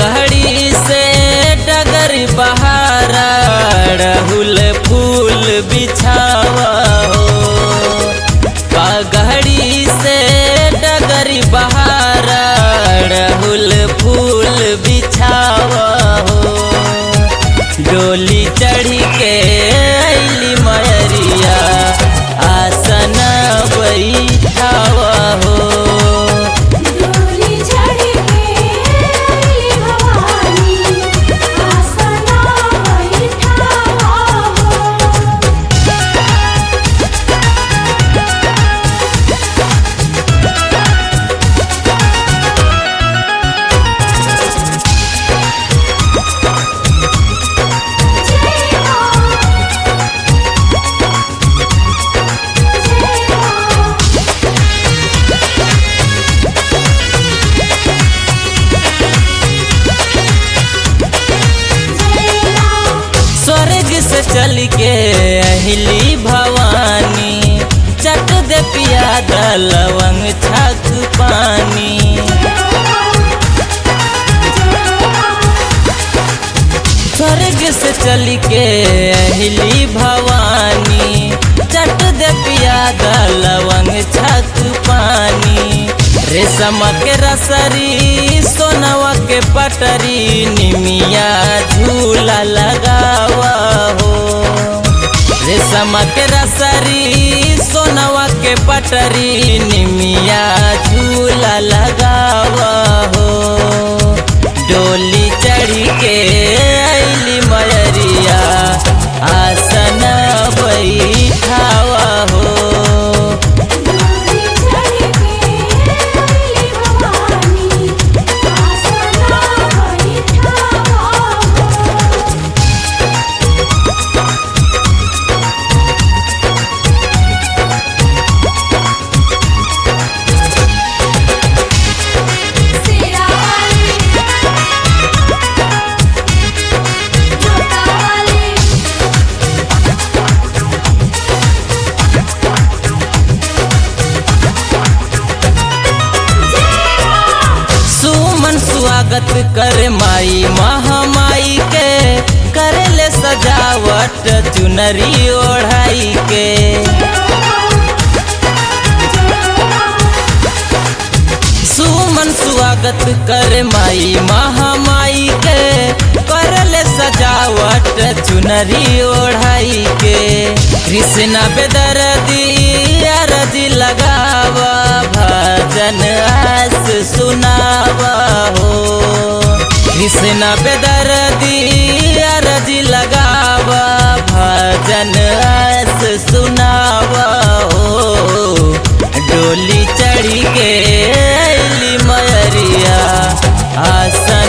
पगड़ी से डगर बहारा रहुल फूल बिछावा हो पगड़ी से डगर बहारा रहुल फूल बिछावा हो डोली चढ़ी के अली मयरिया आसन बैठावा हो डोली चढ़ के अइली भवानी आसना बैठावा हो जय मां जय मां जय मां स्वर्ग से चल के अहिली भवानी चट दे पियाद लवंग छक पानी स्वर्ग से चल के अहिली भवानी चट दे पियाद लवंग छक पानी रेशम के रसरी सोनवा के पटरी निमिया झूला लगावा हो रेशम के रसरी सोनवा के पटरी निमिया झूला लगावा हो डोली चढ़ी के अली मयरिया आसन बैठावा हो डोली चढ़ के अइली भवानी आसना बैठावा हो सेरा वाली जोता वाली जय मां सुमन स्वागत कर माई महामाई के करे ले सजावट चुनरी ओढ़ाई के सुमन स्वागत कर माई महामाई के कर ले सजावट चुनरी ओढ़ाई के कृष्णा बेदर्दी अरजी लगावा भजन आस सुनावा हो कृष्णा बेदर्दी अरजी लगावा भजन आस सुनावा हो डोली चढ़ी के अली मयरिया आसन